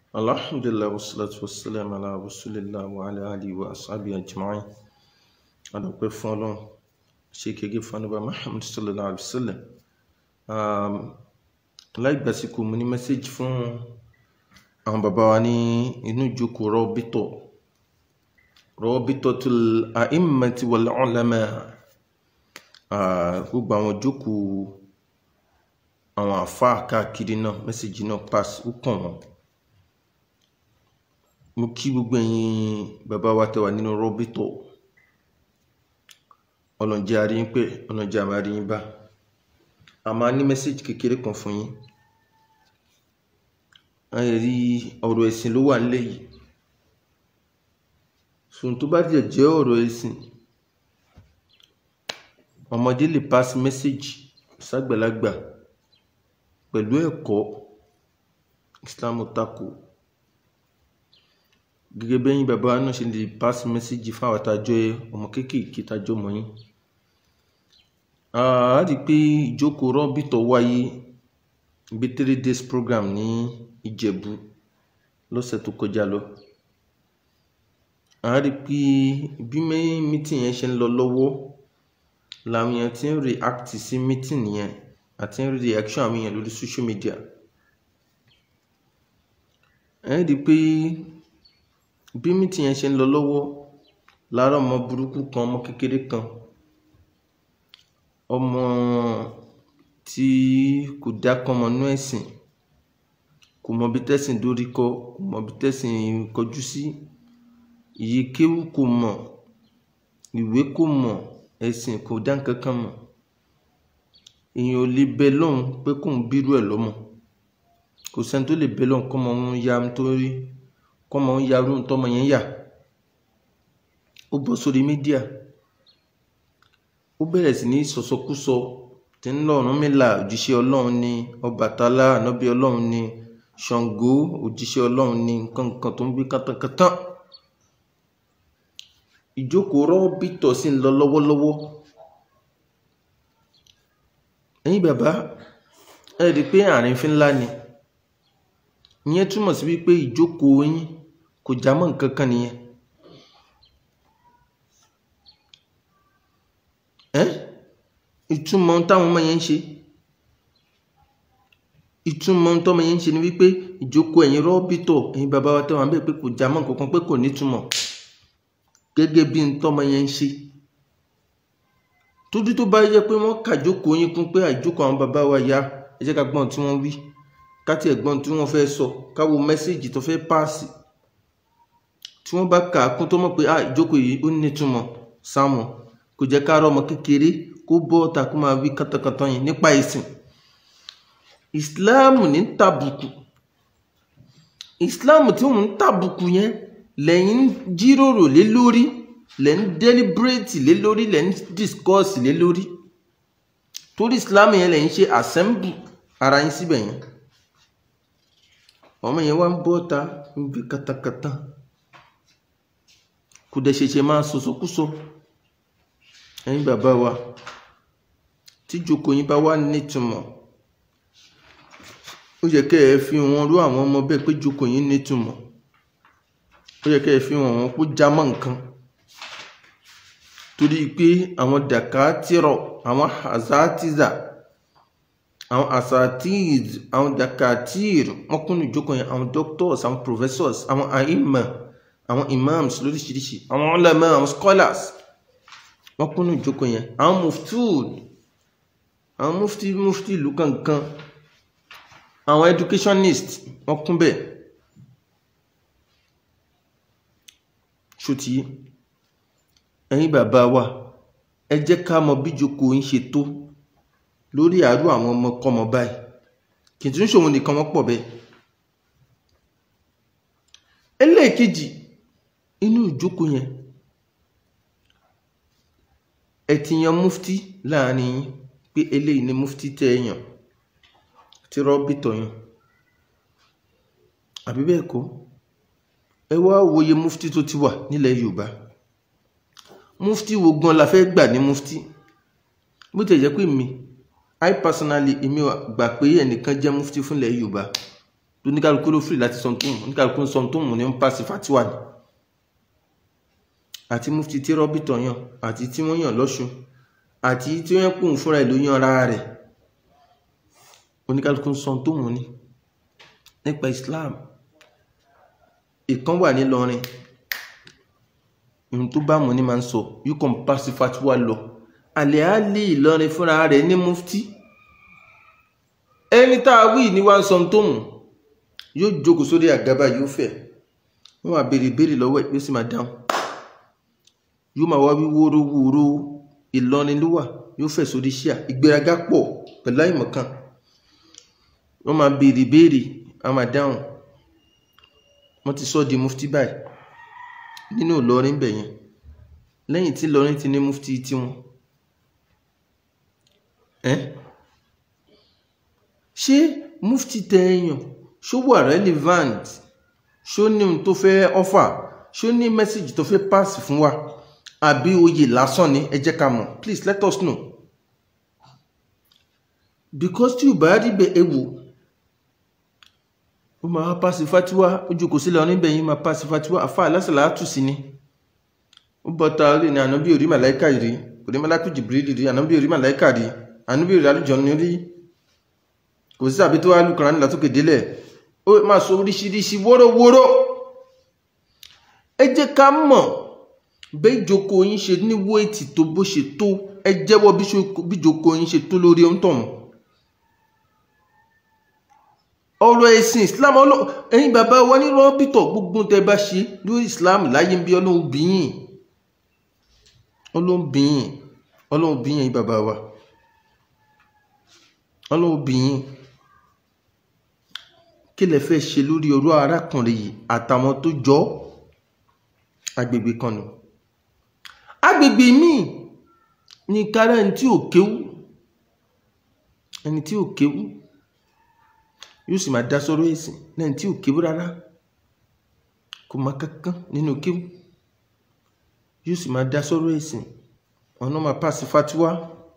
alhamdulillah wassalatu wassalamu ala rasulillah wa ala alihi wa ashabihi ajma'in adọ́pẹ́ fún ọlọ́run ṣe kéré fún anábà muhammad sallallahu alaihi wasallam láìgbàsíkò mo ní mẹ́sẹ́jì fún àwọn bàbá wa ní inú ìjókòó rọ́bítọ̀ Rabitatul a'immati wal ulama gbogbo àwọn ìjókòó àwọn àfáà káàkiri náà mẹ́sẹ́jì náà pass ó kàn wọ́n mo kí gbogbo ẹ̀yin bàbá wa tẹ́ wà nínú rọ́bítọ̀ ọlọ́njẹ́ àríyìn pé ọlọ́njẹ́ àmà àríyìn bá a máa ní mẹ́sẹ́jì kékeré kan fún yín a yẹ rí ọ̀rọ̀ ẹ̀sìn ló wà nílẹ̀ yìí sùn tó bá jẹ́ jẹ́ ọ̀rọ̀ ẹ̀sìn ọmọdé lè pass mẹ́sẹ́jì ságbàlagbà pẹ̀lú ẹ̀kọ́ Islam tako gẹ́gẹ́ bẹ́yìn bàbá náà ṣe lè pass mẹ́sẹ́jì fún àwọn àtàjọ ọmọ kéékèèké tàjọ mọ́ yín a rí pé ìjókòó rọ́bìtọ̀ wáyé bí three days program ní Ìjẹ̀bú lọ́sẹ̀ tó kọjá lọ a rí pé bí mítìn yẹn ṣe ń lọ lọ́wọ́ làwọn èèyàn ti ń react sí mítìn yẹn àti ń rí reaction àwọn èèyàn lórí social media ẹ rí pé bí mítìn yẹn ṣe ń lọ lọ́wọ́ lára ọmọ burúkú kan ọmọ kékeré kan ọmọ tí kò dákọ́ ọmọ inú ẹ̀sìn kò mọ bí tẹ́sìn dórí kọ kò mọ bí tẹ́sìn kọjú sí iye kéwú kò mọ̀ ìwé kò mọ̀ ẹ̀sìn kò dá nǹkan kan mọ̀ èèyàn ò lè bẹ lọ́hùn pé kò ń bírú ẹ̀ lọ́mọ kò sẹ́ni tó lè bẹ lọ́hùn kọ́mọ ń ya nítorí kọ́mọ ń yarú tọ́mọ yẹn yà ó bọ́ sórí mídíà ó bẹ̀rẹ̀ sí ní sọ̀sọkúsọ tí ń lọ Ọ̀rúnmìlà òjíṣẹ́ ọlọ́run ni Ọbàtálá ànábì ọlọ́run ni Ṣàngó òjíṣẹ́ ọlọ́run ni nǹkan nǹkan tó ń gbé kátàkátà ìjókòó rọ́bìtọ̀ sí ń lọ lọ́wọ́lọ́wọ́ ẹ̀yin bàbá ẹ rí i pé àárín fi ńlá ni ìyẹn túmọ̀ sí wípé ìjókòó yín kò já mọ́ nǹkan kan nìyẹn ẹ́ ìtumọ̀ táwọn ọmọ yẹn ń ṣe ìtumọ̀ tọ́mọ yẹn ń ṣe ni wípé ìjókòó ẹ̀yin rọ́bìtọ̀ ẹ̀yin bàbá wa tẹ́wọ̀n bẹ́ẹ̀ pé kò já mọ́ nǹkan kan pé kò nítumọ̀ gẹ́gẹ́ bí tọ́mọ yẹn ń ṣe tójú tó bá yẹ pé wọ́n kàjókòó yín kún pé àjókòó àwọn bàbá wa ya ẹ jẹ́ ká gbọ́n tí wọ́n wí káti ẹ̀gbọ́n tí wọ́n fẹ́ sọ káwo mẹ́sẹ̀gì tó fẹ́ páàsì tí wọ́n bá kà á kún tó mọ̀ pé ah ìjókòó yìí ó nítumọ̀ sáwọn kò jẹ́ ká rọ́ ọmọ kékeré kó bọ́ ọ̀tà kó máa wí kátàkátà yìí nípa ìsìn ìsìláàmù ní tàbùkù ìsìláàmù tí wọ́n ń tàbùkù yẹn lẹ́yìn ń jíròrò lé lórí lẹ́ ń deliberate lé lórí lẹ́ ń discuss lé lórí torí ìsìláàmù yẹn lẹ́yìn ṣe assemble ara yín síbẹ̀ yẹn ọmọ yẹn wá ń bọ́ ọ̀tà ń wí kátàkátà kò dẹ̀ ṣẹ̀ṣẹ̀ máa sọ̀sọ̀kúsọ ẹ̀yin bàbá wa tí jókòó yín bá wà nítumọ̀ ó yẹ kẹ́ ẹ fi wọn rú àwọn ọmọ bẹ́ẹ̀ pé jókòó yín nítumọ̀ ó yẹ kẹ́ ẹ fi wọn wọn kó já mọ́ nǹkan torí pé àwọn dàkátìrọ̀ àwọn àzátìzà àwọn àsàtìz àwọn dàkátìr wọn kún ìjókòó yẹn àwọn doctors àwọn professors àwọn àìmọ̀ àwọn imams lóríṣiríṣi àwọn ulama àwọn scholars wọ́n kúnnú ìjókòó yẹn àwọn muftud àwọn mufti mufti ìlú kankan àwọn educationist wọ́n kún bẹ́ẹ̀ ṣòtí ẹ̀yin bàbá wa ẹ jẹ́ ká mọ bí ìjókòó ń ṣe tó lórí àárú àwọn ọmọkọ́mọ báyìí kì í tún ṣòwò nìkan wọ́n pọ̀ bẹ́ẹ̀ ẹlẹ́ẹ̀kejì inú ìjókòó yẹn ẹ ti yan mufti láàrin yín pé eléyìí ni mufti tẹ́ ẹ yàn tí rọ́bìtọ̀ yàn àbí bẹ́ẹ̀ kọ́ ẹ wá wòye mufti tó ti wà nílẹ̀ Yorùbá mufti wo gan la fẹ́ gbà ní mufti bó ti jẹ́ pé mi I personally èmi gbà pé ẹnìkan jẹ́ mufti fúnlẹ̀ Yorùbá tó ní kálukú ló fìrì láti sọ tó mú ní kálukú sọ tó mú ní ń pàṣẹ fatiwa ni àti mufti tí rọ́bìtọ̀ yàn àti tí wọ́n yàn lọ́ṣun àti tí wọ́n pòun fúnra ẹ̀ ló yan ara rẹ̀ oníkálukú sọ tó mú ní nípa Islam ìkan wà nílọrin ohun tó bá mú ní máa ń sọ yóò kàn pàṣẹ fatiwa lọ àlẹ́ á lé Ìlọrin fúnra rẹ̀ ní mufti ẹni tá a wí ní wá ń sọ tó mú yóò jókòó sórí àgábà yóò fẹ́ wọ́n máa béèrè béèrè lọ́wọ́ ẹ̀ yóò sì máa dáhùn yóò máa wá wí wóró wóró Ìlọrin ló wà yóò fẹ́ sórí ṣíà ìgbéraga pọ̀ pẹ̀lú àìmọ̀kan wọ́n máa béèrè béèrè a máa dáhùn wọ́n ti sọ di mufti báyìí nínú Ìlọrin bẹ̀ yẹn lẹ́yìn tí Ìlọrin ti ní mufti tiwọn ẹ́ ṣé mufti tẹ̀yàn ṣó wà relevant ṣó ní ohun tó fẹ́ offer ṣó ní message tó fẹ́ pass fún wa àbí oyè lásán ni ẹ jẹ́ ká mọ̀ please let us know because tí ò bá rí bẹ́ẹ̀ ẹ wò ó máa pass fatiwa ojú kò sílẹ̀ oníbẹ̀ yìí máa pass fatiwa àfa alásàlá tù sí ni ó bọ́ta rí ni ànábì orí màláìka rí orí màláìka jìbìrì rí ànábì orí màláìka rí ànábì orí àlùjọ ni rí kò sí àbí tó wá lùkàrán nílà tókè délẹ̀ ó máa sọ oríṣiríṣi wórówóró ẹ jẹ́ ká mọ̀ bẹ́ẹ̀ ìjókòó yín ṣe ní wéètì tó bó ṣe tó ẹ jẹ́wọ́ bí ìjókòó yín ṣe tó lórí ọ̀ntọ̀hún ọ̀rọ̀ ẹ̀sìn islam ẹ̀yin bàbá wa ní rọ́bìtọ̀ gbogbo tẹ́ bá ṣe lórí islam láyé ń bí ọlọ́run bìyìn ọlọ́run bìyìn ọlọ́run bìyìn ẹ̀yin bàbá wa ọlọ́run bìyìn kí lẹ fẹ́ ṣe lórí ọ̀rọ̀ arákùnrin yìí àtàwọn tó jọ agbègbè kan nù agbègbè míì ní kára ẹni tí ò kéwú ẹni tí ò kéwú yóò sì máa dá sọ́rọ̀ ẹ̀sìn lẹ́yìn tí ò kéwú rárá kò má kankan nínú kéwú yóò sì máa dá sọ́rọ̀ ẹ̀sìn ọ̀nà máa pàṣẹ fatiwa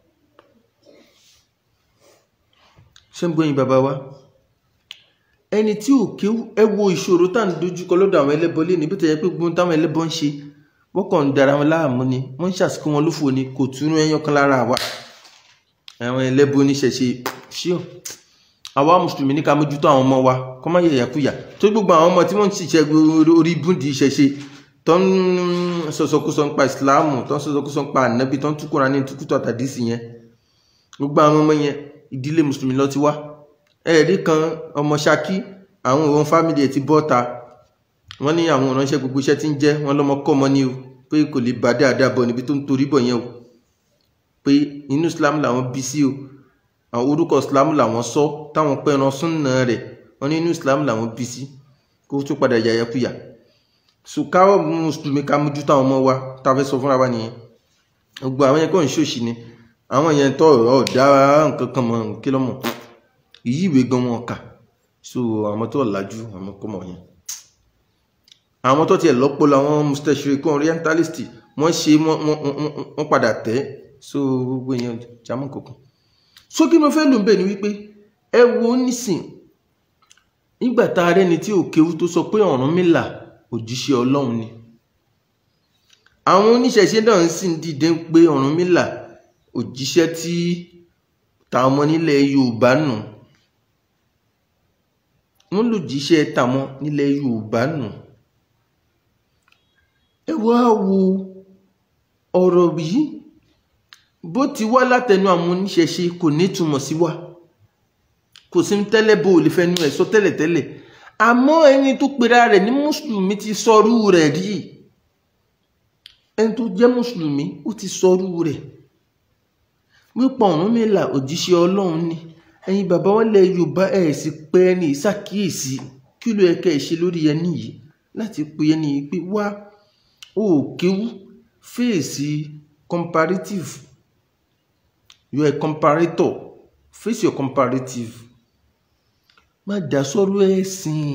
ṣé ń gbóyin bàbá wa ẹni tí ò kéwú ẹ wo ìṣòro tá à ń dojúkọ lọ́dọ̀ àwọn ẹlẹ́bọ lé níbi tó yẹ pé gbóhùn táwọn ẹlẹ́bọ ń ṣe wọ́n kàn ń dara wọn láàmú ni wọ́n ń ṣàsìkò wọn lófò ni kò túnú ẹyán kan lára wa àwọn ẹlẹ́bọ oníṣẹ̀ṣe ṣíọ àwa mùsùlùmí ní ká mójútó àwọn ọmọ wa kọ́ má yẹ yàkúyà tó gbogbo àwọn ọmọ tí wọ́n ń ṣiṣẹ́ orí búndì ìṣẹ̀ṣe tó ń sọ̀sọ̀kúsọ nípa ìsìláàmù tó ń sọ̀sọ̀kúsọ nípa ànábì tó ń túkúra ní túkútọ̀ àtàdísì yẹn gbogbo àwọn ọmọ yẹn ìdílé mùsùlùmí lọ ti wá ẹ̀rí kan ọmọ Ṣakí àwọn òun fámìlì ẹ̀ ti bọ́ ta wọ́n ní àwọn ìránṣẹ́ gbogbo iṣẹ́ tí ń jẹ́ wọ́n lọ́mọ kọ́ ọmọ ní o pé kò lè bá dáadáa bọ̀ níbi tó ń torí bọ̀ yẹn o pé inú Islam làwọn bí sí o àwọn orúkọ Islam làwọn sọ táwọn pẹran súnà rẹ̀ wọ́n ní inú Islam làwọn bí sí kó tó padà yàyàkuyà so káwọ́ mùsùlùmí ká mójú táwọn ọmọ wa tá a fẹ́ sọ fúnra wa nìyẹn gbogbo àwọn yẹn kọ́ ń ṣòṣì ni àwọn yẹn tọ́ ọ̀ dá nǹkan kan mọ̀ kí lọ́mọ̀ yí ìwé gan wọn kà so àwọn tó làjú àwọn kọmọ yẹn àwọn tó tiẹ̀ lọ́pọ̀ làwọn mustachiokan orientalist wọ́n ṣe wọ́n padà tẹ̀ so gbogbo èèyàn jámọ́ kankan so kí mo fẹ́ lò ń bẹ̀ ni wípé ẹ wo nísìn nígbà tá a rẹ́ni tí ò kéwú tó sọ pé Ọ̀rúnmìlà òjíṣẹ́ Ọlọ́run ni àwọn oníṣẹ̀ṣe náà ń sì ń dìde pé Ọ̀rúnmìlà òjíṣẹ́ tí táwọn ọmọ nílẹ̀ Yorùbá nù wọ́n lò jíṣẹ́ tàwọn nílẹ̀ Yorùbá nù ẹ wá wo ọ̀rọ̀ yìí bó ti wá látẹnu àwọn oníṣẹ̀ṣe kò nítumọ̀ sí wa kò sí tẹ́lẹ̀ bó lè fẹ́nu ẹ̀ sọ tẹ́lẹ̀tẹ́lẹ̀ àmọ́ ẹni tó pera rẹ̀ ní mùsùlùmí ti sọrú rẹ̀ rí ẹni tó jẹ́ mùsùlùmí ó ti sọrú rẹ̀ wípé Ọ̀rúnmìlà òjíṣẹ́ Ọlọ́run ni ẹ̀yin bàbá wọn lẹ Yorùbá ẹ̀ sì pé ẹni ìṣàkíyèsí kí ló yẹ kẹ́ ẹ ṣe lórí ẹni yìí láti pe ẹni yìí pé wá ó kéwú fèsì comparative you are a comparator face your comparative má dá sọ́rọ̀ ẹ̀sìn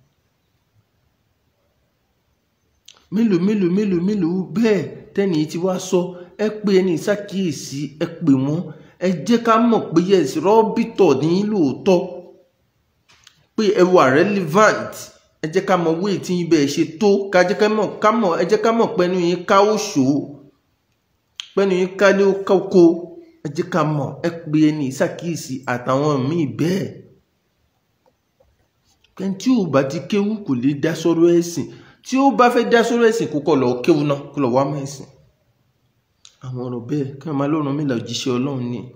mélòó mélòó mélòó mélòó bẹ́ẹ̀ tẹ́ni tí wá sọ ẹ pé ẹni ìṣàkíyèsí ẹ pè wọ́n ẹ jẹ́ ká mọ̀ pé yẹ̀sì rọ́bìtọ̀ ní lóòótọ́ pé ẹ wà relevant ẹ jẹ́ ká mọ wéè tí yín bẹ́ẹ̀ ṣe tó ká jẹ́ ká mọ̀ ká mọ̀ ẹ jẹ́ ká mọ̀ pẹ́nu yín ká ó ṣò ó pẹ́nu yín ká lé ó kókó ẹ jẹ́ ká mọ̀ ẹ pé ẹni ìsàkíyèsí àtàwọn míì bẹ́ẹ̀ kẹ́ni tí ò bá ti kéwú kò lè dá sọ́rọ̀ ẹ̀sìn tí ó bá fẹ́ dá sọ́rọ̀ ẹ̀sìn kó kọ́ lọ kéwú náà kó lọ wá mọ́ ẹ̀sìn àwọn ọ̀rọ̀ bẹ́ẹ̀ kí wọ́n máa lọ́rùn mi là òjíṣẹ́ ọlọ́run ni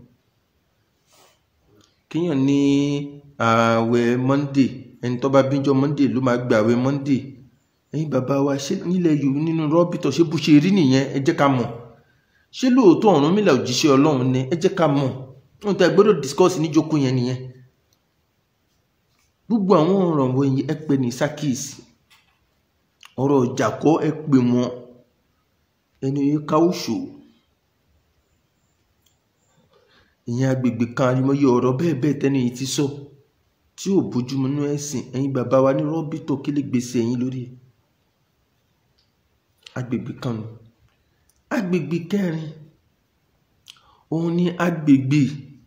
kíyàn ní ààwẹ̀ monday ẹni tó bá bíjọ monday ló máa gba ààwẹ̀ monday ẹ̀yin bàbá wa ṣé nílẹ̀ yorùbá nínú rọ́bìtọ̀ ṣé bó ṣe rí nìyẹn ẹ jẹ́ ká mọ̀ ṣé lóòótọ́ ọ̀run mi là òjíṣẹ́ ọlọ́run ni ẹ jẹ́ ká mọ̀ ohun tí a gbọ́dọ̀ discuss níjókòó yẹn nìyẹn gbogbo àwọn ọ̀rọ̀ wọ̀nyí ẹ pè ní sákìsì ọ̀rọ̀ ọjà kọ́ ẹ pè wọ́n ẹni yìí ká òṣò ìyẹn agbègbè kan àrímọye ọ̀rọ̀ bẹ́ẹ̀ bẹ́ẹ̀ tẹ́ni yìí ti sọ tí ò bójúmu nínú ẹ̀sìn ẹ̀yin bàbá wa ní rọ́bìtọ̀ kí lè gbèsè ẹ̀yin lórí ẹ̀ agbègbè kan nù agbègbè kẹrin òun ni agbègbè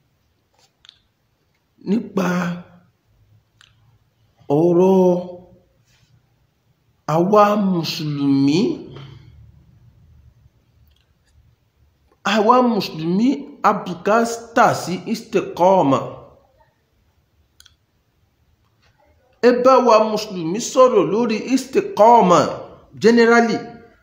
nípa ọ̀rọ̀ àwa mùsùlùmí àwa mùsùlùmí abùkátà sí istikọ́ọ̀mà ẹ bá wa mùsùlùmí sọ̀rọ̀ lórí istikọ́ọ̀mà generally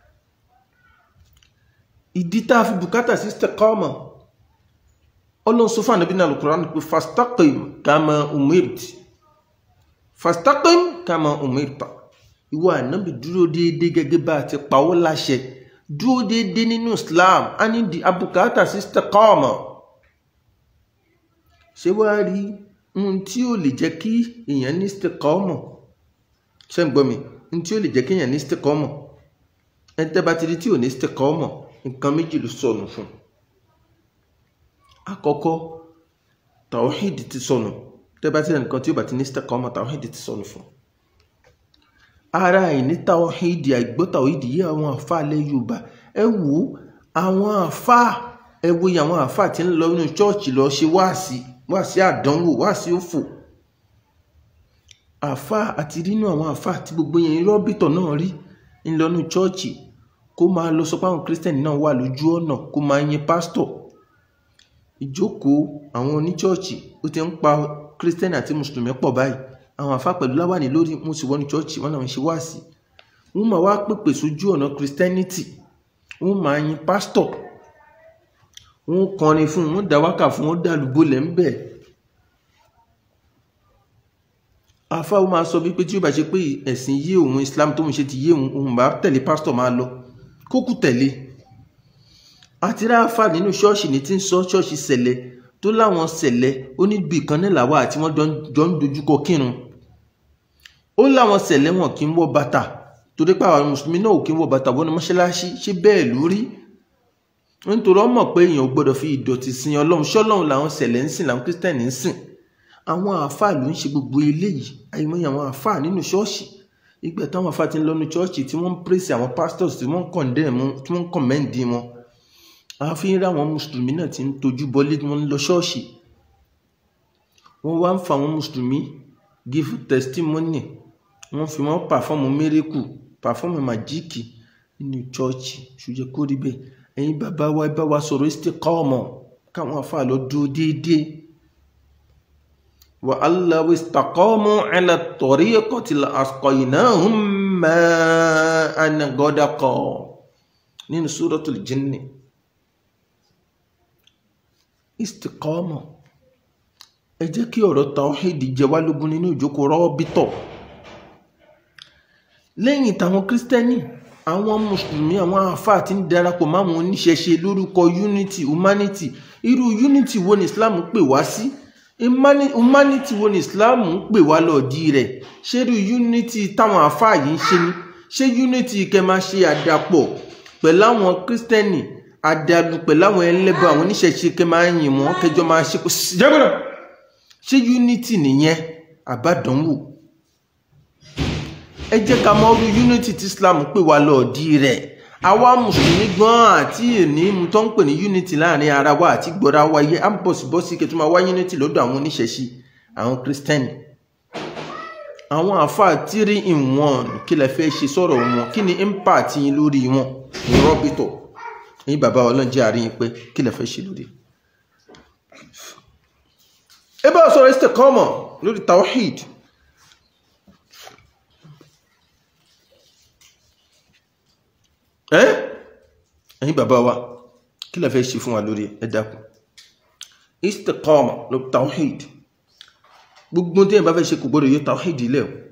ìdí tá a fi bùkátà sí istikọ́ọ̀mà ọlọ́run sọ fún ànábì náà Al-Qur'an pé fastaqim kama umirti fastaqim kama umirta ìwọ ànábì dúró déédéé gẹ́gẹ́ bá a ti pa ọ́ láṣẹ dúró déédéé nínú Islam a ní di abùkátà sí istikọ́ọ̀mà ṣé wàá rí ohun tí ó lè jẹ́ kí èèyàn ní istikọ́ọ̀mà ṣé ń gbọ́ mi ohun tí ó lè jẹ́ kí èèyàn ní istikọ́ọ̀mà ẹni tẹ́ bá ti rí tí ò ní istikọ́ọ̀mà nǹkan méjì ló sọnù fún un àkọ́kọ́ tawhid ti sọnù tẹ́ bá ti rẹ̀ nǹkan tí ó bá ti ní istikọ́ọ̀mà tawhid ti sọnù fún un ara ìní tawhid àìgbọ́ tawhid yí àwọn àfa alẹ́ Yorùbá ẹ wò ó àwọn àfa ẹ wo àwọn àfa tí ń lọ nínú chọ́ọ̀chì lọ ṣe wáàsí wáàsí àdánwò wáàsí òfò àfa àti nínú àwọn àfa tí gbogbo yẹn rọ́bìtọ̀ náà rí ń lọ nínú chọ́ọ̀chì kó máa lọ sọ pé àwọn kírísítẹ̀nì náà wà lójú ọ̀nà kó máa yin pásítọ̀ ìjókòó àwọn oníchọ́ọ̀chì ó ti ń pa kírísítẹ̀nì àti mùsùlùmí pọ̀ báyìí àwọn àfa pẹ̀lú láwàní lórí wọn sì wọ́n ní chọ́ọ̀chì wọn làwọn ṣe wáàsí wọn máa wá pèpè sójú ọ̀nà kírísítẹ́nìtì wọn máa yin pásítọ̀ wọn kọrin fún wọn dá wákà fún wọn dá lùbọ́ lẹ́ ń bẹ̀. àfa wọn máa sọ wípé tí ó bá ṣe pé ẹ̀sìn yé òun Islam tó ń ṣe ti yé òun òun bá tẹ̀lé pásítọ̀ máa lọ kókù tẹ̀lé àti ráfà nínú ṣọ́ọ̀ṣì ní tí ń sọ ṣọ́ọ̀ṣì sẹ̀lẹ̀ tó láwọn sẹ̀lẹ̀ oníbi kan náà làwà àti wọ́n jọ ń dojúkọ kírun ó láwọn sẹ̀lẹ̀ wọn kì í wọ bàtà torí pé àwọn mùsùlùmí náà ò kí ń wọ bàtà wọnú mọ́ṣáláṣí ṣé bẹ́ẹ̀ lórí nítorí wọ́n mọ̀ pé èèyàn ò gbọ́dọ̀ fi ìdọ̀tí sin ọlọ́run ṣọ́lọ́run làwọn sẹ̀lẹ̀ ń sìn làwọn kírísítẹ́nì ń sìn àwọn àáfàá ló ń ṣe gbogbo eléyìí àìmọye àwọn àáfàá nínú ṣọ́ọ̀ṣì ìgbà táwọn àáfàá ti ń lọ́nu ṣọ́ọ̀ṣì tí wọ́n ń pèsè àwọn pastors tí wọ́n ń kọ̀ndẹ́ẹ̀mù tí wọ́n ń kọ̀mẹ́ǹdì wọn àfi ń rí àwọn mùsùlùmí náà ti ń tojú bọlé wọn ń lọ ṣọ́ọ̀ṣì wọ́n wá ń fa àwọn mùsùlùmí give testimony wọ́n fi wọ́n pàfọ́ọ̀mù miracle pàfọ́ọ̀mù màjíìkì nínú ṣọ́ọ̀ṣì ṣùjẹ́ kó rí bẹ́ẹ̀ ẹ̀yin bàbá wa ẹ bá wa sọ̀rọ̀ istiqama káwọn afáà lọ dúró déédéé wa allaw istaqamu ala tariqati la asqaynahum ma'an ghadaqa nínú suratul jinni istiqama ẹ jẹ́ kí ọ̀rọ̀ tawhid jẹ wá lógún nínú ìjókòó rọ́bítọ̀ lẹ́yìn táwọn kírísítẹ́nì àwọn mùsùlùmí àwọn àáfàá tí ń darapọ̀ máwọn oníṣẹ̀ṣe lórúkọ unity humanity irú unity wo ni islam pè wá sí humanity wo ni islam ń pè wá lọ́ọ̀dí rẹ̀ ṣé irú unity táwọn àáfàá yìí ń ṣe ni ṣé unity kẹ́ máa ṣe àdàpọ̀ pẹ̀lú àwọn kírísítẹ́nì àdàlù pẹ̀lú àwọn ẹlẹ́bọ àwọn oníṣẹ̀ṣe kẹ́ máa ń yìn wọ́n kẹjọ máa ṣe kó jẹ́gbọ́dọ̀ ṣé unity nìyẹn àbádọ́nwò ẹ jẹ́ ká mọ orí unity tí islam pè wá lọ́ọ̀dí rẹ̀ àwa mùsùlùmí gbọ́n àti èní mu tó ń pè ní unity láàrin ara wa àti gbọ́ra wa yẹ á ń bọ̀ sí bọ́ sí kẹtù máa wá unity lọ́dọ̀ àwọn oníṣẹ̀ṣe àwọn kírísítẹ́nì àwọn àfáà tírí in one kí lẹ fẹ́ ṣe sọ̀rọ̀ wọn kí ni impact yín lórí wọn ní rọ́bìtọ̀ ní bàbá ọlọ́njẹ́ àárín yín pé kí lẹ fẹ́ ṣe lórí. ẹ bá sọ̀rọ̀ istiqama lórí tawhid ẹ́ ẹ̀yin bàbá wa kí lẹ fẹ́ ṣe fún wa lórí ẹ dákun istiqama lórí tawhid gbogbo tí ẹ bá fẹ́ ṣe kò gbọ́dọ̀ yóò tawhid ilẹ̀ o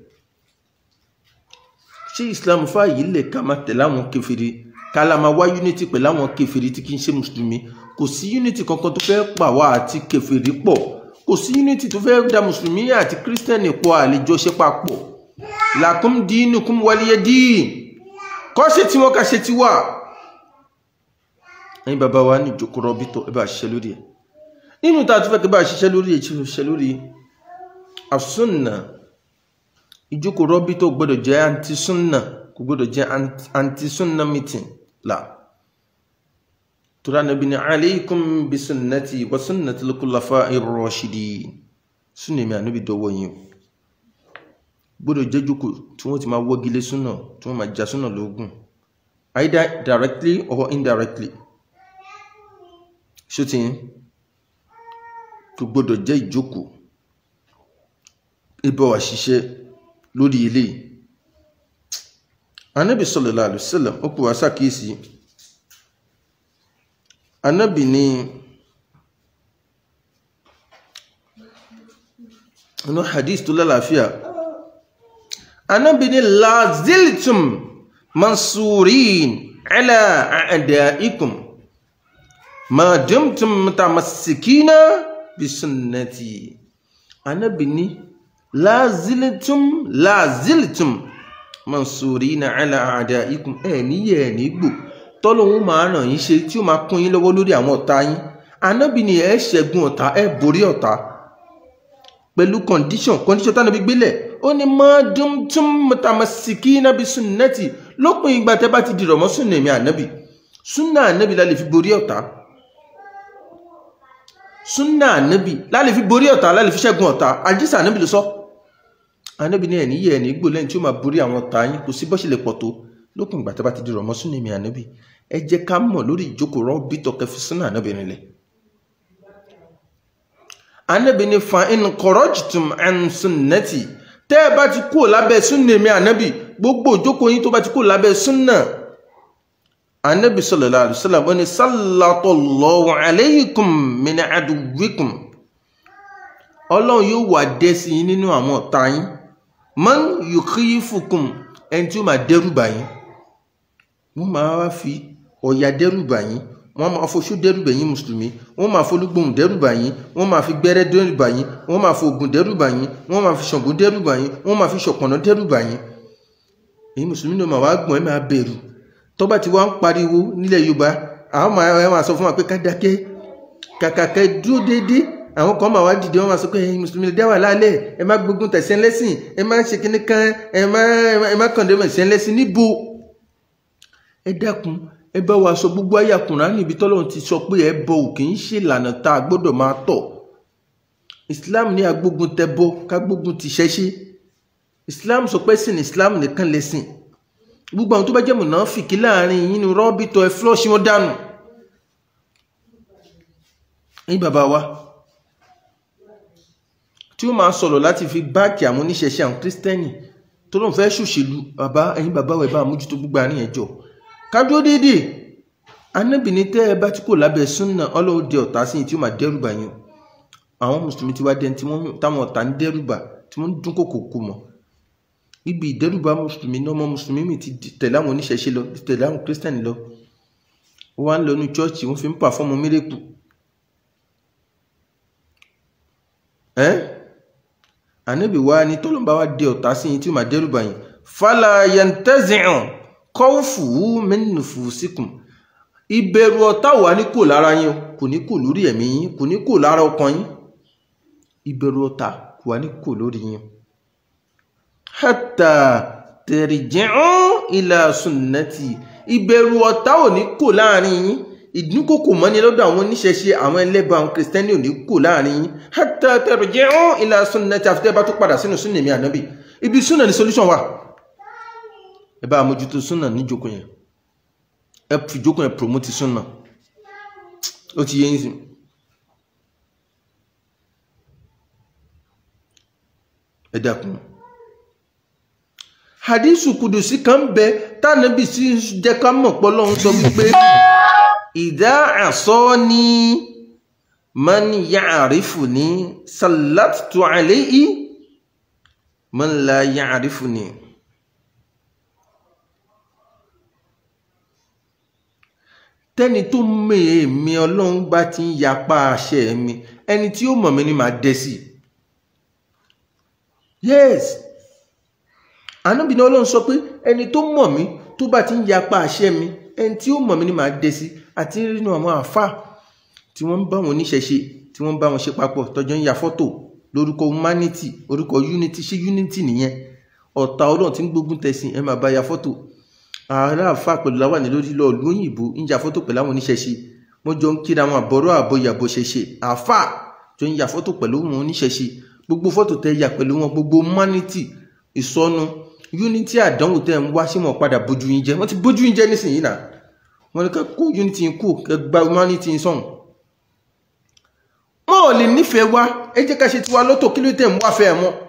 ṣé islam fààyè lè ká máa tẹ̀lé àwọn kèfèrí ká la máa wá unity pẹ̀lú àwọn kèfèrí tí kì í ṣe mùsùlùmí kò sí unity kankan tó fẹ́ pa wá àti kèfèrí pọ̀ kò sí unity tó fẹ́ da mùsùlùmí àti kírísítẹ́nì pọ̀ àlejò ṣe papọ̀ lakum dinukum waliya din kọ́ ṣe tí wọ́n ká ṣe ti wà ẹ̀yin bàbá wa ní ìjókòó rọ́bìtọ̀ ẹ bá ṣiṣẹ́ lórí ẹ̀ nínú tá a tún fẹ́ kí bá ṣiṣẹ́ lórí ẹ̀ ṣiṣẹ́ lórí àsúnà ìjókòó rọ́bìtọ̀ gbọ́dọ̀ jẹ́ anti-sunna kò gbọ́dọ̀ jẹ́ anti-sunna meeting la tura nabi ni aleikum bi sunnati wa sunnati al-khulafa'i ar-rashidin sunna mi ànábì dọwọ́ yín gbọ́dọ̀ jẹ́ jókòó tí wọ́n ti máa wọ́gilé súnà tí wọ́n máa já súnà lógún either directly or indirectly ṣútìn kò gbọ́dọ̀ jẹ́ ìjókòó ibẹ̀ wà ṣiṣẹ́ lórí ilé anábì sallallahu alaihi wasallam ó pè wá sàkíyèsí anábì ní inú hadith tó lálàáfíà anábì ní laziltum mansurin ala a'daikum ma dumtum mutamassikina bi sunnati anábì ní laziltum laziltum mansurina ala a'daikum ẹ níyẹ ẹ nígbò tọ́lọ́hún máa ràn yín ṣe tí ó máa kún yín lọ́wọ́ lórí àwọn ọ̀tá yín anábì ní ẹ ṣẹ́gun ọ̀tá ẹ borí ọ̀tá pẹ̀lú condition condition tánàbí gbélẹ̀ ó ní ma dumtum mutamassikina bi sunnati lópin ìgbà tẹ́ bá ti dìrọ̀ mọ́ súnà èmi ànábì súnà ànábì la lè fi borí ọ̀tá súnà ànábì la lè fi borí ọ̀tá la lè fi ṣẹ́gun ọ̀tá àjíṣà ànábì ló sọ ànábì ní ẹ̀ní yẹ ẹ̀ní gbò lẹ́yìn tí ó máa borí àwọn ọ̀tá yín kò sí bó ṣe lè pọ̀ tó lópin ìgbà tẹ́ bá ti dìrọ̀ mọ́ súnà èmi ànábì ẹ jẹ́ ká mọ̀ lórí ìjókòó rọ́ bítọ̀ kẹfì súnà ànábì nílẹ̀ ànábì ní fa in kharajtum an sunnati tẹ́ ẹ bá ti kúrò lábẹ́ súnà èmi ànábì gbogbo ìjókòó yín tó bá ti kúrò lábẹ́ súnà ànábì sallallahu alaihi wasallam ó ní sallallahu alaykum min aduwwikum ọlọ́run yóò wà dé sí yín nínú àwọn ọ̀tá yín man yukhifukum ẹni tí ó máa dẹ́rù bà yín wọ́n máa wá fi ọ̀yà dẹ́rù bà yín wọ́n máa foṣó dẹ́rù bà yín mùsùlùmí wọ́n máa folúgbòhùn dẹ́rù bà yín wọ́n máa fi gbẹ́rẹ́ dẹ́rù bà yín wọ́n máa fi ògùn dẹ́rù bà yín wọ́n máa fi ṣàngó dẹ́rù bà yín wọ́n máa fi ṣọ̀pọ̀nà dẹ́rù bà yín èyí mùsùlùmí náà máa wá gbọ̀n ẹ́ máa bẹ̀rù tó bá ti wá ń pariwo nílẹ̀ yorùbá àwọn máa máa sọ fún wa pé ká dákẹ́ kàkà kẹ́ dúró déédéé àwọn kan máa wá dìde wọn máa sọ pé ẹ̀yin mùsùlùmí lè dá wà lálẹ́ ẹ má gbógun tẹ̀sẹ̀ lẹ́sìn ẹ má ṣe kíní kan ẹ má ẹ má kàn dé ẹ̀sẹ̀ lẹ́sìn níbo ẹ dákun ẹ bá wa sọ gbogbo ayé Kùránì níbi tọ́lọ́run ti sọ pé ẹ bọ òkè ń ṣe ìlànà tá a gbọ́dọ̀ máa tọ̀ Islam ní agbógun tẹ bọ kágbógun ti ṣẹ́ṣe Islam sọ pé sìn Islam nìkan lẹ́sìn gbogbo àwọn tó bá jẹ́ mùnáfìkì láàrin yín ni rọ́bìtọ̀ ẹ flush wọn dànù ẹ̀yin bàbá wa tí ó máa sọ̀rọ̀ láti fi báàkì àwọn oníṣẹ̀ṣẹ̀ àwọn kírísítẹ́nì tó lóun fẹ́ ṣòṣèlú bàbá ẹ̀yin bàbá wa ẹ̀ bá mójútó gbogbo àárín ẹ̀jọ̀ kájọ́ déédéé anábìíní tẹ́ ẹ bá tí kò lábẹ́ súnà ọlọ́run dẹ ọ̀tá sí tí ó máa dẹ́rù bà yín àwọn mùsùlùmí ti wá dẹni tí wọ́n táwọn ọ̀tá ń dẹ́rù bà tí wọ́n ń dún kòkò kò mọ̀ ibi ìdẹ́rùbà mùsùlùmí náà ọmọ mùsùlùmí mi ti tẹ̀lé àwọn oníṣẹ̀ṣe lọ ti tẹ̀lé àwọn kírísítẹ́nì lọ wọ́n wá ń lọ ní chọ́ọ̀chì wọ́n fi ń pàfọ́ọ̀mù mírèkù ẹ́ ànábì wa ni tọ́lọ́mbà wa dé ọ̀tá sí yín tí ó máa dẹ́rù bá yín fala yantazi'u khawfuhu min nufusikum ìbẹ̀rù ọ̀tá wà ní kò lára yín kò ní kò lórí ẹ̀mí yín kò ní kò lára ọkàn yín ìbẹ̀rù ọ̀tá kò wà ní kò lórí yín hatta tarji'u ila sunnati ìbẹ̀rù ọ̀tá ò ní kò láàrin yín ìdúnkòkò mọ́ni lọ́dọ̀ àwọn oníṣẹ̀ṣe àwọn ẹlẹ́bà àwọn kìrìsìtẹ́nì ò ní kò láàrin yín hatta tarji'u ila sunnati àfitẹ́ bá tó padà sínú súnnà mi ànábì ibi súnà ní solution wà ẹ bá mójútó súnà níjókòó yẹn ẹ fi jókòó yẹn promote súnà ó ti yé yín sí ẹ dákun hadithu kudusi kan bẹ tánàbì sí jẹ́ ká mọ̀ pé Ọlọ́run sọ wípé ìdá àsọ́ni man ya'rifuni sallattu alayhi man la ya'rifuni tẹ́ni tó mèémí Ọlọ́run bá ti ń yapa àṣẹ mi ẹni tí ó mọ̀ mí ni màá dẹ́ sí yes ànábì ní Ọlọ́run sọ pé ẹni tó mọ̀ mí tó bá ti ń yapa àṣẹ mi ẹni tí ó mọ̀ mí ni màá dẹ́ sí àti nínú àwọn àfà tí wọ́n ń bá wọn oníṣẹ̀ṣe tí wọ́n ń bá wọn ṣe papọ̀ tọ́jọ́ ń ya fọ́tò lórúkọ humanity orúkọ unity ṣé unity nìyẹn ọ̀tá Ọlọ́run tí ń gbógun tẹ̀sìn ẹ máa bá ya fọ́tò ààrẹ àfà pẹ̀lú láwàní lórí lọ lóyìnbó ń ya fọ́tò pẹ̀lú àwọn oníṣẹ̀ṣe wọ́n jọ ń kíra wọn àbọ̀rọ̀ àbọ̀yàbọ̀ ṣẹṣẹ àfà jọ ń ya fọ́tò pẹ̀lú wọn oníṣẹ̀ṣe gbogbo fọ́tò tẹ ya pẹ̀lú wọn gbogbo humanity ìsọnu unity àdánwò tẹ́ ń wá sí wọn padà bójú yín jẹ wọ́n ti bójú yín jẹ nísìnyí náà wọ́n ní ká kó unity yín kú kẹ́ gba humanity yín sọ̀hún. wọn ò lè nífẹ̀ẹ́ wa ẹ jẹ́ ká ṣe tiwa lọ́tọ̀ kí ló tẹ̀ ń wá fẹ́ ẹ mọ́